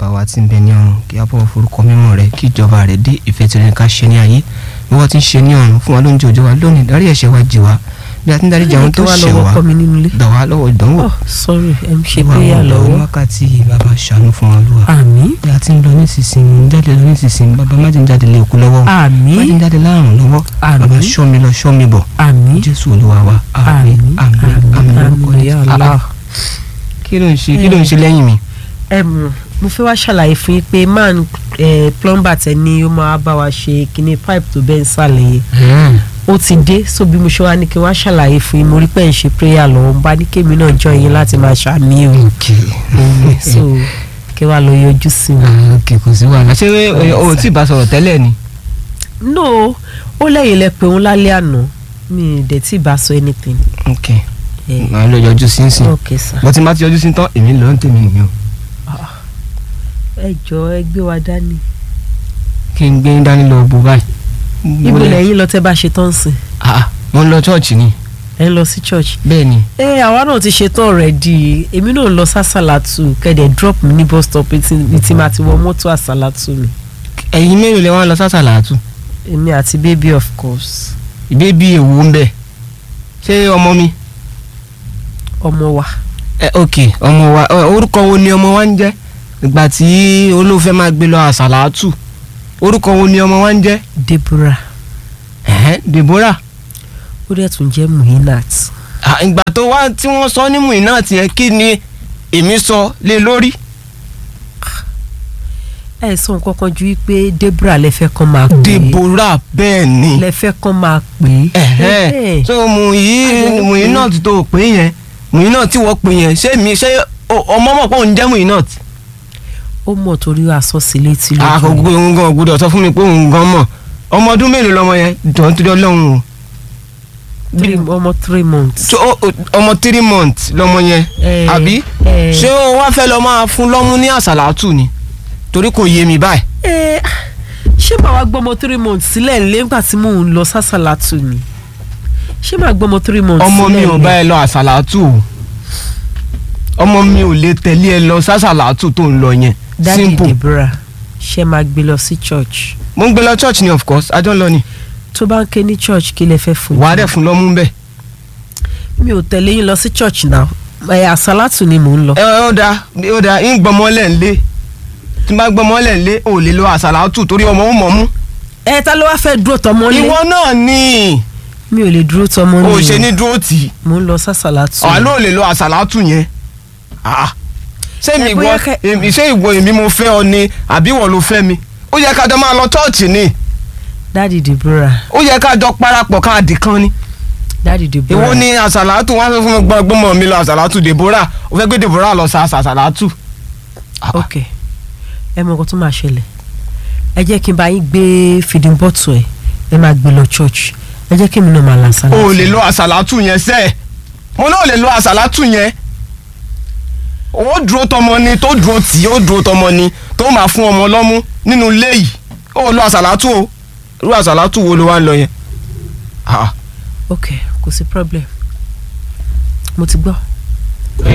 bàbá wa tí ń bẹ ní ọ̀run kí a bọ̀wọ̀ forúkọ mímọ́ rẹ kí ìjọba rẹ dé ìfẹ́ tirẹ̀ ká ṣe ní ayé bí wọ́n ti ń ṣe ní ọ̀run fún wa lóúnjẹ òjò wa lónìí dárí ẹ̀ṣẹ̀ wa jì wá bí a ti ń dárí jì àwọn tó Kí wá ṣẹ̀ lọ́wọ́ wá kọ́ mi nínú ilé. gbà wá lọ́wọ́ ìdánwò oh sorry ẹ ń ṣe Olúwa, péyà àwọn lọ́wọ́. wákàtí bàbá ṣàánú fún wa lúwa àmín bí a ti ń lọ nísinsìnyí ń jáde lọ nísinsìnyí bàbá má jẹ́ ń jáde lé òkú lọ́wọ́ má jẹ́ ń àmín jáde láàrùn lọ́wọ́ bàbá àmín ṣọ́ mi lọ ṣọ́ mi bọ̀ àmín jésù olúwa wa àmín àmín àmín lórúkọ àmín ya Jésù. Ah, Allah. ah. kí ló ń ṣe kí ló ń ṣe lẹ́yìn mi. Em, mo fẹ́ wá ṣàlàyé fún yín pé man eh, plumber tẹ ní ó máa bá wa ṣe kíní pipe tó bẹ́ẹ̀ ń sàlẹ̀ yẹn ó ti dé so bí mo ṣe wá ní kí n wá ṣàlàyé fún yín mo rí pé ẹ̀ ń ṣe prayer lọ́wọ́ n bá ní kémi náà jọ yín láti máa ṣàmì o Òun, so kí wàá lọ yọjú sí mi. ok kò sí wàhálà ṣé eh, o ò tí ì bá sọ̀rọ̀ tẹ́lẹ̀ ni. no ó lẹ́yìn lẹ pé òun lálẹ́ àná mi ì dẹ̀ tí ì bá sọ anything. ok Eh, màá lọ yọjú sí nsìn ok sir. bó ti má ti yọjú sí tán èmi lọ ń tèmi nìyẹn o ẹ jọ ẹ gbé wa dání. kí n gbé yín dání lọ bó báyìí. ibo lẹ́yìn lọ tẹ́ bá ṣe tán sí ah mo ń lọ chọ́ọ̀chì ni ẹ ń lọ sí church. bẹ́ẹ̀ ni ẹ àwa náà ti ṣetán already èmi náà lọ sásàlátù kẹ̀dẹ̀ drop mi ní bus stop tí tí máa ti wọ mọ́tò àsàlátù mi ẹ̀yin mélòó lẹ wá lọ sásàlátù èmi àti baby of course ìbébí èwo ń bẹ ṣé ọmọ mi. ọmọ wa ẹ ok ọmọ wa ọ, orúkọ wo ni ọmọ wa ń jẹ́ ìgbà tí olóòfẹ́ máa gbé lọ àsàlátù orúkọ wo ni ọmọ wa ń jẹ́ Deborah ẹ̀hẹ́n Deborah ó dẹ̀ tún jẹ́ Muhinat Ah, ìgbà tó wá tí wọ́n sọ ní Muinat yẹn kí ni èmi sọ lé lórí. ẹ sọ nǹkan kan ju wípé Deborah lẹ́fẹ́ kan máa pè é Deborah bẹ́ẹ̀ ni lẹ́fẹ́ kan máa pè é ẹ̀hẹ́n so Muyi Muinat tó pè yẹn Muinat tí wọ́n pè yẹn ṣé mi ṣé o- ọmọ mọ̀ pé òun jẹ́ Muinat. ó mọ̀ torí aṣọ sí létí lójú àkókò òun gan gbọ́dọ̀ sọ fún mi pé òun gan mọ̀ ọmọ ọdún mélòó lọmọ yẹn jọ̀ọ́ nítorí Ọlọ́run o. three ọmọ three months. so o- o- ọmọ three months lọmọ yẹn Eh, àbí eh. ṣé o wá fẹ́ lọ máa fún lọ́mú ní àsàlátù ni torí kò yé mi báyìí. ẹ ṣé màá wá gbọ́mọ three months sílẹ̀ nílé nígbà tí mò ń lọ sásàlátù ni ṣé màá gbọ́mọ three months ọmọ mi sílẹ̀ ò nílé? bá ẹ lọ àsàlátù o ọmọ mi ò lè tẹ̀lé ẹ lọ sásàlátù tó ń lọ yẹn Daddy simple Deborah ṣe máa gbé lọ sí church mo ń gbé lọ church ni of course ajọ́ ń lọ ni tó bá ń ké ní church kí lẹ fẹ́ fún wàá dẹ̀ fún lọ́mú bẹ́ẹ̀. mi ò tẹ̀lé yín lọ sí church náà ẹ àsálàtù ni mò ń lọ. ẹ ó da ó da ń gbọmọlẹ̀ ń lé tí n bá gbọmọlẹ̀ ń lé ò lè lọ àsàlátù torí ọmọ ó mọ̀ mú. ẹ ta ló wá fẹ́ dúró tọmọ lé ìwọ náà ni mi ò lè dúró tọmọ o lé ṣe ní dúró tì í mò ń lọ sásàlátù. ọ̀ ló lè lọ àsàlátù yẹn. Ah. ṣé mi Ẹ ìwọ bóyá kẹ- èmi- ṣé ìwọ èmi mo fẹ́ ọ ni àbí ìwọ ló fẹ́ mi ó yẹ ká jọ máa lọ chọ́ọ̀chì ni Daddy Deborah ó yẹ ká jọ parapọ̀ káàdì kan ni. Daddy Deborah èwo ni àsàlátù wọn á sọ fún mi gbọ́n gbọ́mọ mi lọ àsàlátù Deborah ó fẹ́ gbé Deborah lọ sa àsàlátù. ok ẹ mọ nǹkan tó máa ṣẹlẹ̀ ẹ jẹ́ kí n bá yín gbé feeding bottle ẹ̀ ẹ máa gbé lọ church ẹ jẹ́ kí èmi náà máa la sálà. o lè lo àsàlátù yẹn sẹ́ẹ̀ mo náà lè lo àsàlátù yẹn ó dúró tọmọ ni tó dúró tì í ó dúró tọmọ ni tó máa fún ọmọ lọ́mú nínú ilé yìí ó lo àsàlátù o irú àsàlátù wo ló wá ń lọ yẹn. Ah, ok kò sí problem mo ti gbọ́